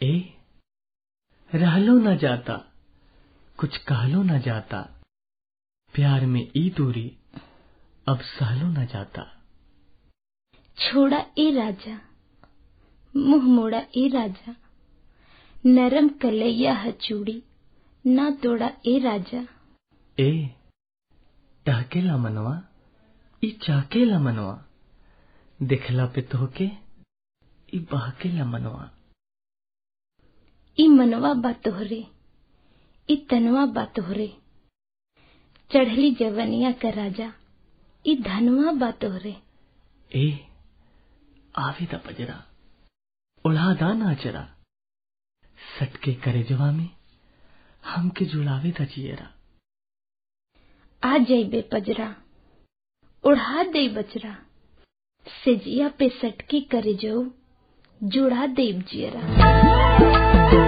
ए रहलो न जाता कुछ कहलो न जाता प्यार में ई दूरी अब सहलो न जाता छोड़ा ए राजा मुंह मोड़ा ए राजा नरम कलैया हचूड़ी ना तोड़ा ए राजा ए टहकेला मनवा ई चाकेला मनवा देखला पे तोहके ई बहकेला मनवा ई मनवा बा तोहरे ई तनवा बा तोहरे चढ़ली जवनिया का राजा ई धनवा बा तोहरे ए आवे द बजरा उड़ादा नाचरा सटके करे जवा में हमके जुड़ावे द जियरा आ जाइबे पजरा उड़ा दे बजरा सेजिया पे सटके करे जो जुड़ा देव जियरा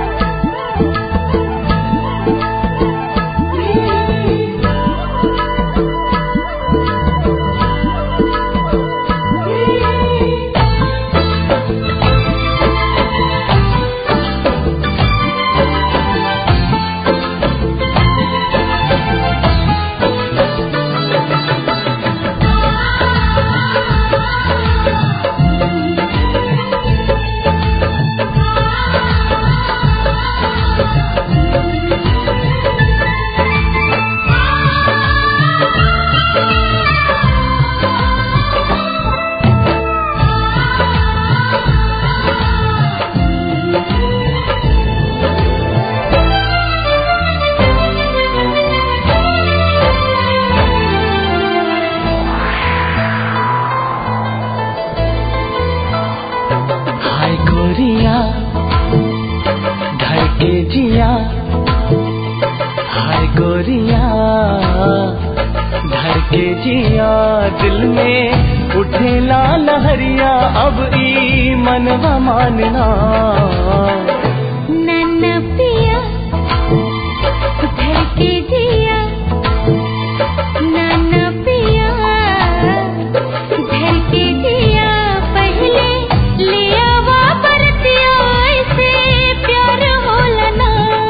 हाय गोरिया घर के जिया हाय गोरिया घर के जिया दिल में उठेला लहरिया अब ई मनवा मानना नन्ना पिया घर के जिया नन्ना पिया घर के जिया पहले लिया वा बरतिया ऐसे प्यार होलना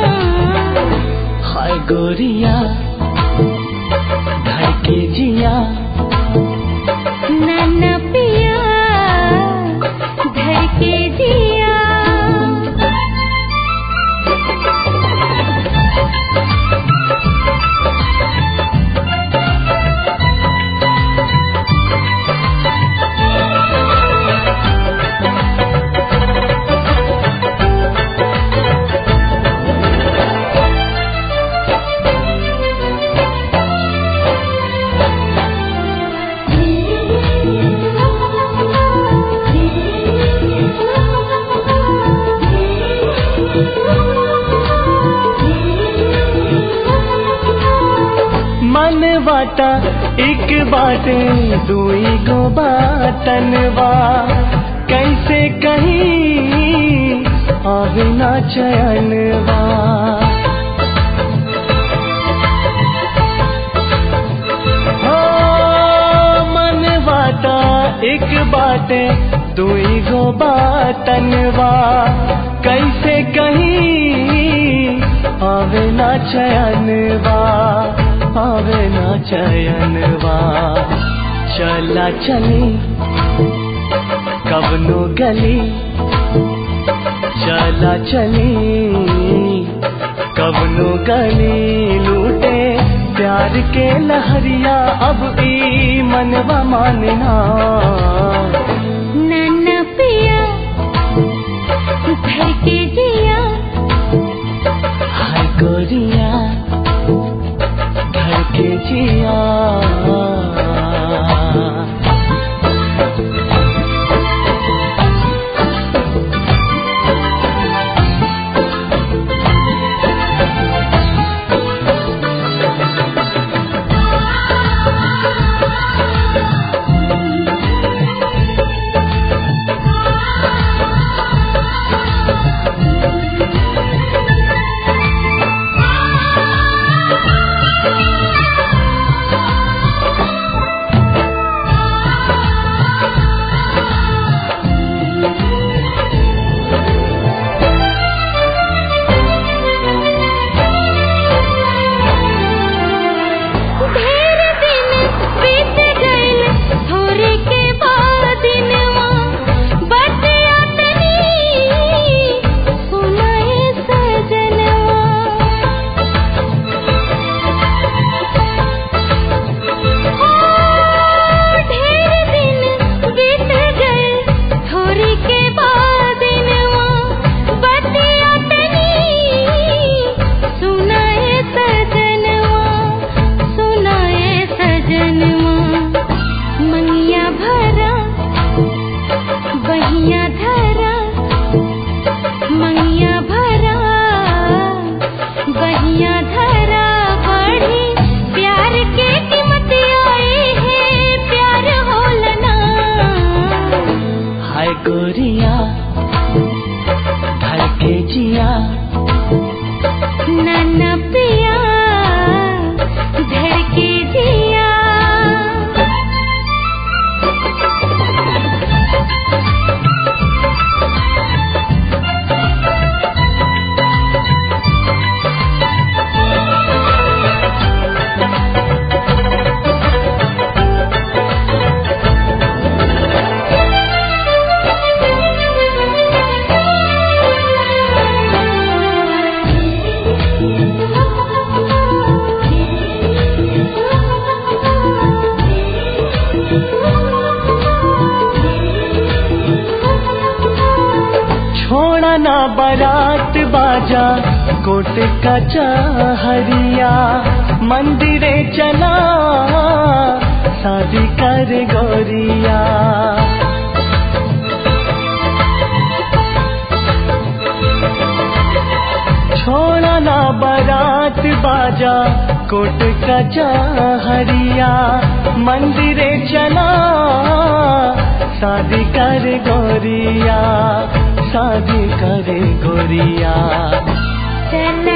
हाय गोरिया घर के जिया नन्ना पिया घर के जिया मन बाटा एक बाटे दुई गो बाटनवा कैसे कहीं आवे ना चयनवा हो मन बाटा एक बाटे दुई गो बाटनवा कैसे कहीं आवे ना चयनवा आवे ना चयनवा चला चली कबनो गली चला चली कबनो गली लूटे प्यार के लहरिया अब ई मनवा मानना नन्ना पिया घर के जिया हाय गोरिया घर के जिया धड़के जिया नन्ना पिया धड़के जिया छोड़ा ना बारात बाजा कोट का चाहरिया मंदिरे चला शादी कर गोरिया छोड़ा ना बारात बाजा कोट का चाहरिया मंदिरे चला शादी कर गोरिया शादी करे गोरिया चल